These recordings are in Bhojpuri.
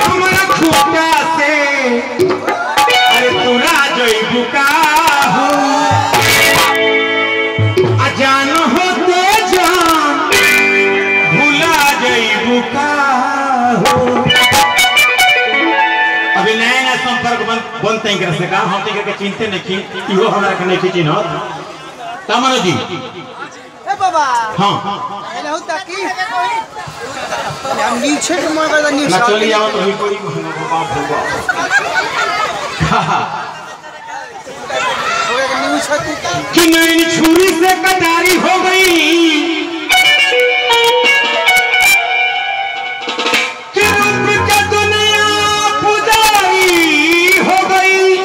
हमरा खूटा से अरे तोरा जइबू का हो अजान होते जान भुला जइबू का हो अभी नया नया संपर्क बन बनते हैं से का हम तो के चिंते नहीं की इहो हमरा के नहीं चिन्हत तमनो जी ए बाबा हाँ हेलो होता की हम नीचे के मोर कर नीचे ना चली जाओ तो ही कोई बाप होगा न्यूज होती का कि नैन छुरी से कटारी हो गई कि रूप के दुनिया पुजारी हो गई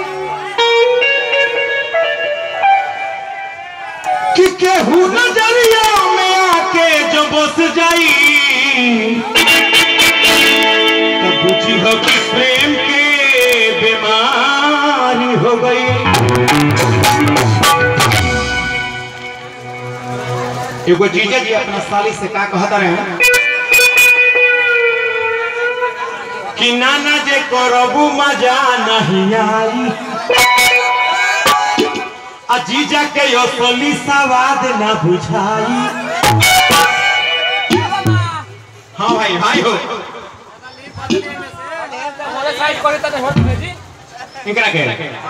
कि केहू नजरिया में आके जो बस जाई तो बुझी हो कि प्रेम के बीमारी हो गई एगो जीजा जी अपना साली से का कहता रहे कि नाना जे करबू मजा नहीं आई आ जीजा के असली सवाद ना बुझाई हाँ भाई भाई हो इनकरा के ले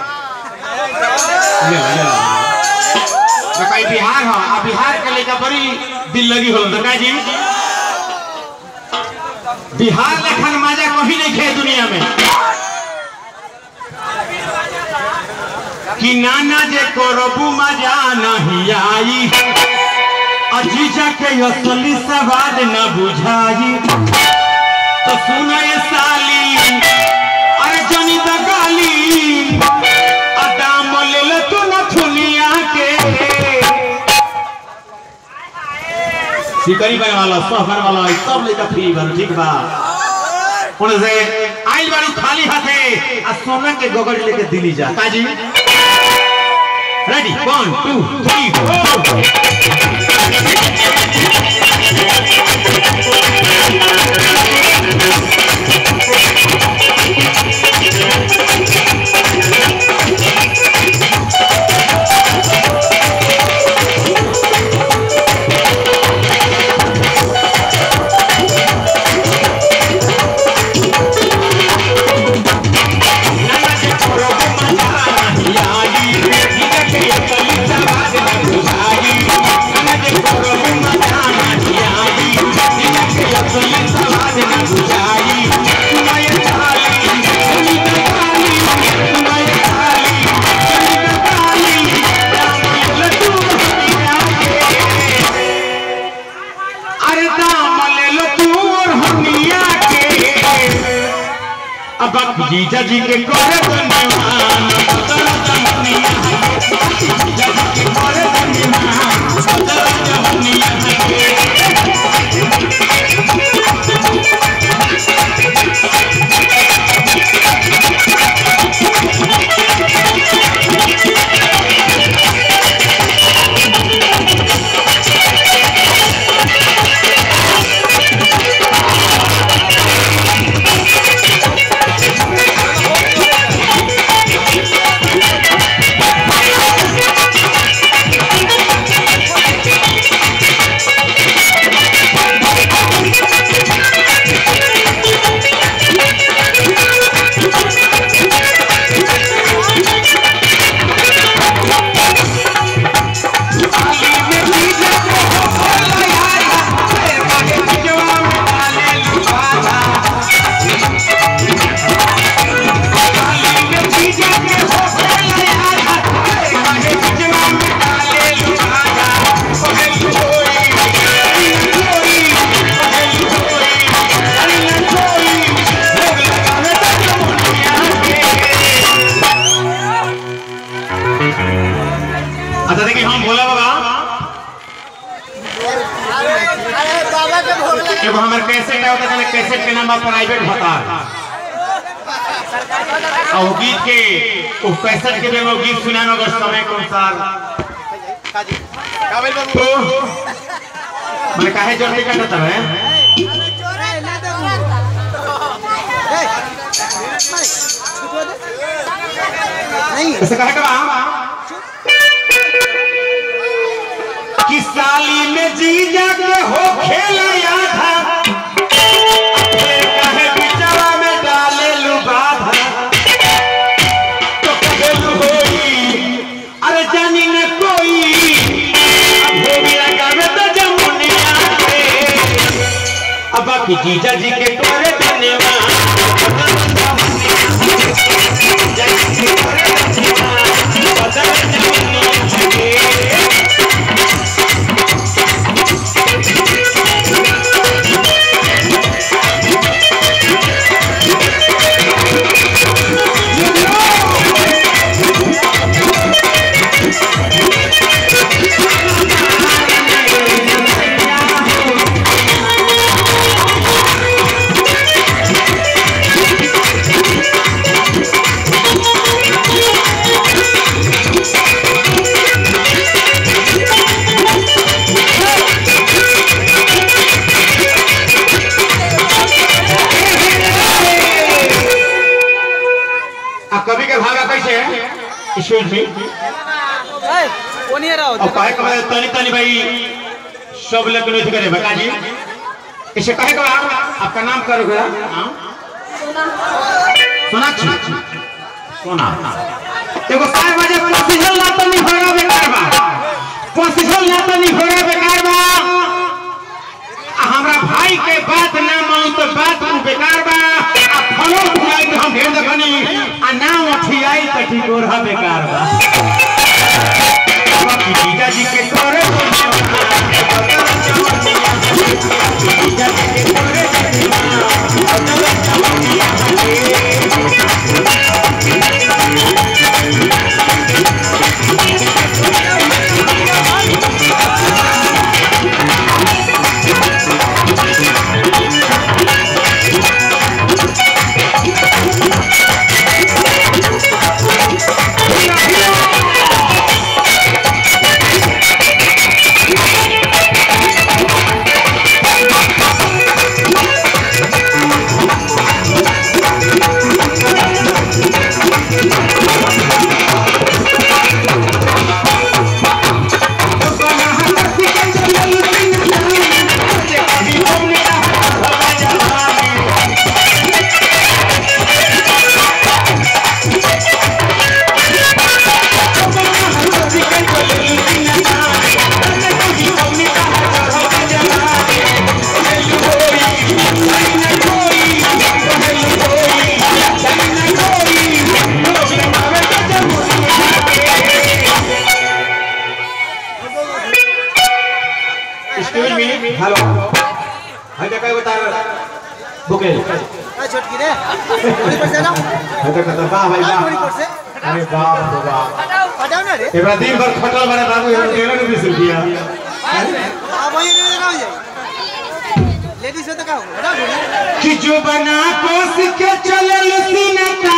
ले ले कई बिहार हो आ बिहार के लेकर बड़ी दिल लगी हो तो जी बिहार लेखन मजा कहीं नहीं खे दुनिया में कि नाना जे करबू मजा नहीं आई अजीजा के असली सवाद न बुझाई तो सुना ये साली अरे जनी त गाली आ दाम ले ले तू न दुनिया के सिकरी बने वाला सब बने वाला ई सब लेकर फ्री बन ठीक बा उन से आइल बारी खाली हाथे आ सोना के गोगड़ लेके दिल्ली जा ताजी ready one two three four अरे दाम ले लो तू और हमिया के अब अब जीजा जी के करे धन्यवान बदल जहनिया जीजा जी के करे धन्यवान बदल जहनिया अच्छा देखिए हम भोला बाबा अरे बाबा के भोग लगे एगो हमर कैसेट है ओकर कैसेट के नाम बा प्राइवेट भतार और वो गीत के वो कैसेट के में वो गीत सुनानो अगर समय के अनुसार काबिल बाबू तो मैंने काहे जल्दी करता है अरे ना दे नहीं ऐसे कहे का कि साली में जीजा के हो खेला आधा फिर कहे बिचवा में डाले लू बाधा तो कहे लू होई अरे जानी न कोई अब हो गया गावे तो जमुनिया पे अब बाकी जीजा जी के करे धन्यवाद जीजा जी के करे धन्यवाद बदल जमुनिया के आ कवि के भागा कैसे एक्सक्यूज मी ए, वो नहीं रहा अब कहे कहे तनी तनी भाई सब लोग नहीं करे बता जी इसे कहे का आपका नाम करोगे हाँ? सोनाक्षी सोना एगो सार बजे पॉसिबल ना तनी होगा बेकार बा पॉसिबल ना तनी होगा बेकार बा आ हमरा भाई के बात ना मानो तो बात तू बेकार बा आ फलो उठाई तो हम ढेर देखनी आ ना उठियाई तो ठीक हो रहा बेकार बा बाकी जीजा जी के करे तो जीजा जी के करे एक्सक्यूज मी हेलो हाय का काय बता बुके ए, छोटकी रे थोड़ी पर से ना हाय का कता बा भाई हाँ, थोड़ी बा पर से अरे बाप रे बाप हटाओ ना रे एबरा दिन भर खटल बड़े बाबू ये डेढ़ के बीस रुपया अब वही रे ना हो जाए लेडीज से तो का हो हटाओ थोड़ी कि जो बना कोस के चलल सीना